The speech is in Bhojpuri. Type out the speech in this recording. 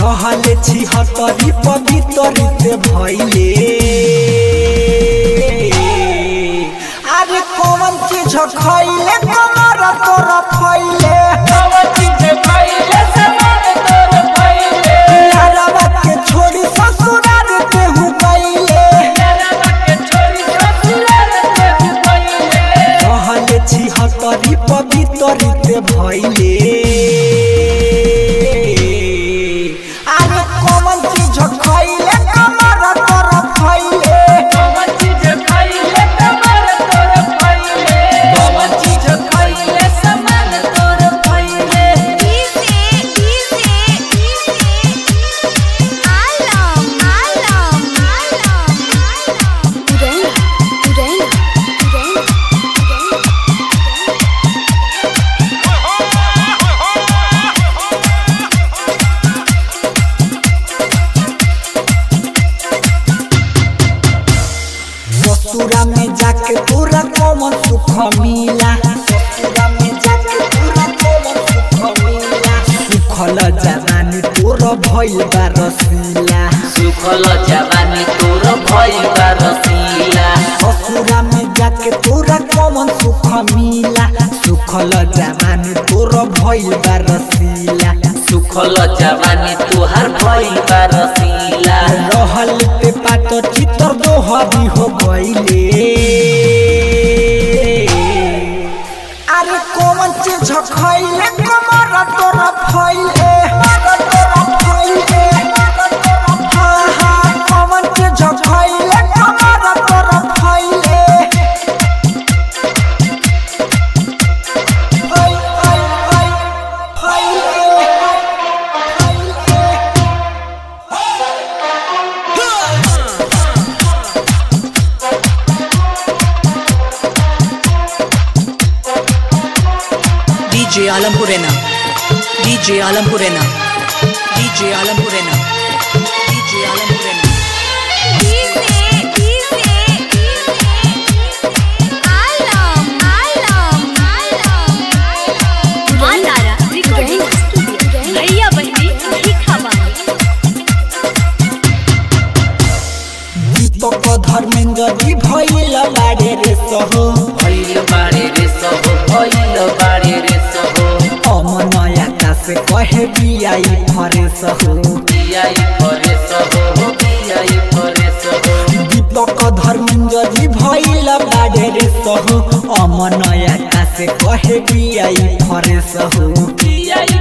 रहले छिहत्तरी पवित्रित भैले अरे कौन चीज खैले कमर तोर फैले यारवा के छोड़ी ससुराल केहू गईले रहले छिहत्तरी पवित्रित भैले अरे कौन चीज खैले कमर तोर फैले Easy, easy, easy. Alam, alam, alam, alam. Urena, urena, urena, urena. ससुरा में जाके तोरा कौन सुख मिला ससुरा में जाके तोरा कौन सुख मिला सुखल जवानी तोर भइल बा रसीला सुखल जवानी तोर भइल बा रसीला ससुरा में जाके तोरा कौन सुख मिला सुखल जवानी तोर भइल बा रसीला सुखल जवानी तोहार भइल बा रसीला रहल पे पात चितर दोहरी हो गईले अरे कौन चीज खैले कमर तोर फैले हाँ, हाँ, कौन चीज खैले कमर तोर फैले फै, फै, फै, फैले, फैले। DJ Alampurena. DJ Alampurena. DJ Alampurena. DJ Alampurena. Easy, easy, easy. Alam, alam, alam, alam. मालारा रिकॉर्डिंग स्टूडियो भैया बहनी लिखावा दीपक धर्मेंद्र जी भइल बारे रे सहो भइल बारे रे सब भइल बारे रे सब अमन आकाश कहे बियाई फरे सहो बियाई फरे सब बियाई फरे सब दीपक धर्मेंद्र जी भइल बारे रे सहो अमन आकाश कहे बियाई फरे सहो बियाई